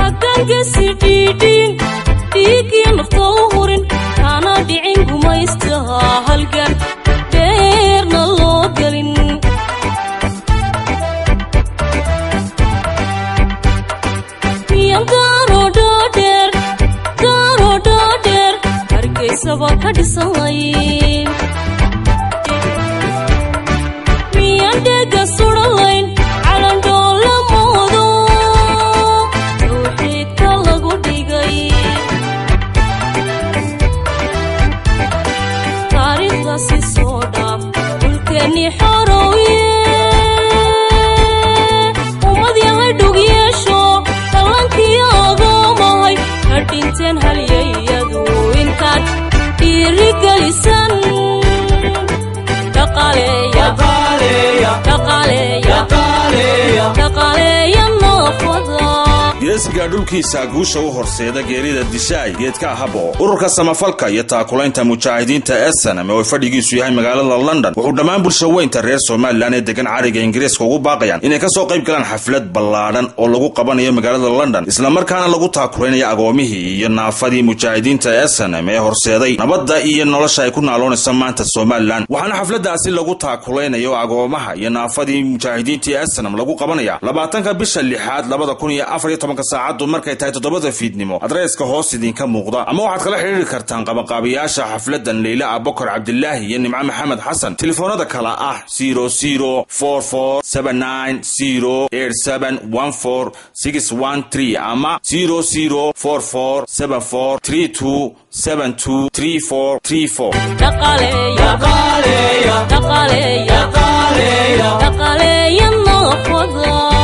hagangasi dhiidhiin dhiiggii nafta u hurin kana dhicin gumaystaha halgan dheerna loo gelin miyan daarodhaadheer daarodhaadheer hargeysaba ka dhisanayn miyan dhega sudhalayn calandhoola moodo tawxiidka lagu dhigay taariikhdaasi soo dhaaf dhulkeennii xorowye ummad yahay dhug yeesho dhallankii agoomahay ka dhinteen halyayadu intaad dhiirigelisan dhaqaaleeya dhaqaaleeya dhaqaaleeya noofada geesiga dhulkiisa guusha u horseeda geerida dishaay geedka habo ururka samafalka iyo taakulaynta mujaahidiinta esanam oo fadhigiisu yahay magaalada london wuxuu dhammaan bulshaweynta reer somalilan ee degan cariga ingiriiska ugu baaqayaan inay kasoo qayb galaan xaflad ballaadhan oo lagu qabanayo magaalada london islamarkaana lagu taakulaynayo agoomihii iyo naafadii mujaahidiinta esanam ee horseeday nabadda iyo nolosha ay ku naaloonaysa maanta somalilan waxaana xafladaasi lagu taakulaynayo agoomaha iyo naafadii mujaahidiintii esanam lagu qabanaya labaatanka bisha lixaad labada kun iyo afar iyo tobanka saacaddu markay tahay toddobada fiidnimo adreeska hoos idinka muuqda ama waxaad kala xidhiiri kartaan qabanqaabiyaasha xafladan leyla abokor cabdilaahi iyo nimco maxamed xasan telefoonada kala ah zero zero four four seven nine zero eight seven one four six one three ama zero zero four four seven four three two seven two three four three four dhaqaaleeya dhaqaaleeya dhaqaaleeya noofada